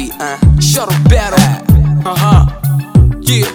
B, uh, shuttle battle. Uh huh. Yeah.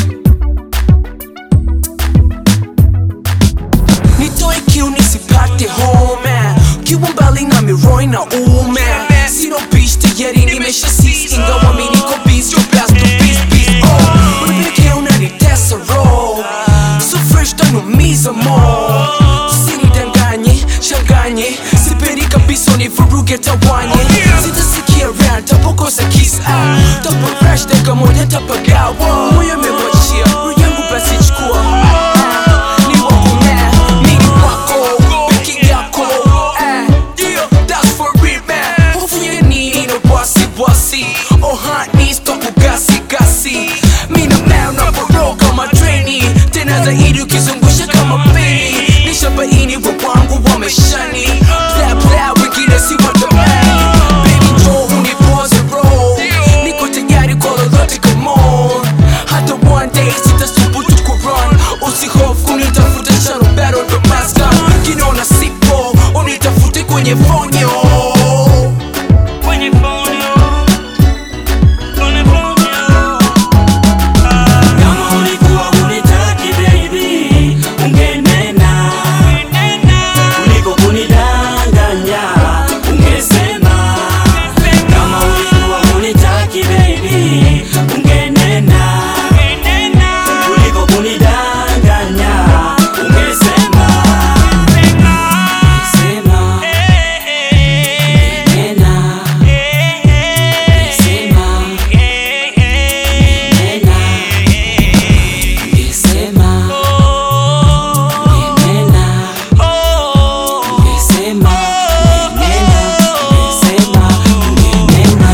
Nitoe kiu nisipate home Kiwa mbali na miroi na ume Sino bitch tayari nimesha sis Ingawa mi niko biz, yo blast to biz, biz Oh, unapelekea unanitesa roll So fresh tanumiza mo Usinidanganye, changanye Sipendi kabisa univuruge tawanye Sitasikia rap, tapokosa kiss ah Tapo crash dakika moja tapagawa Moyo umemwachia, roho yangu basi chukua Ah, Ni wako man, mi ni wako Peke yako, ah Yeah, that's for real man Hofu ya nini na wasi wasi Oh honey, stop kugasi gasi Mi na man unaporoa kama treni Tena zaidi ukizungusha kama peni Nishabaini wa wangu wameshani Bla bla wengine si watamani Baby njoo unipoze roll Niko tayari kwa lolote come on Hata one day sitasubutu kurun Usihofu kunitafuta sharo battle ndo master Kinaona sipo unitafute kwenye fonyo Kwenye fonyo, kwenye fonyo. Kama ulikuwa hunitaki baby, ungenena. Kuliko kunidanganya, ungesema. Kama ulikuwa hunitaki baby, ungenena. Kuliko kunidanganya, ungesema. Sema, nena. Sema, nena. Ungesema, nena. Ungesema, nena. Ungesema, nena.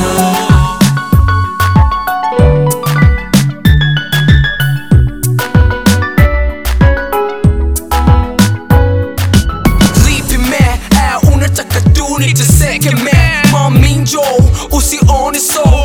Lipi man, ah, unataka tu niteseke man Mami njoo, usione so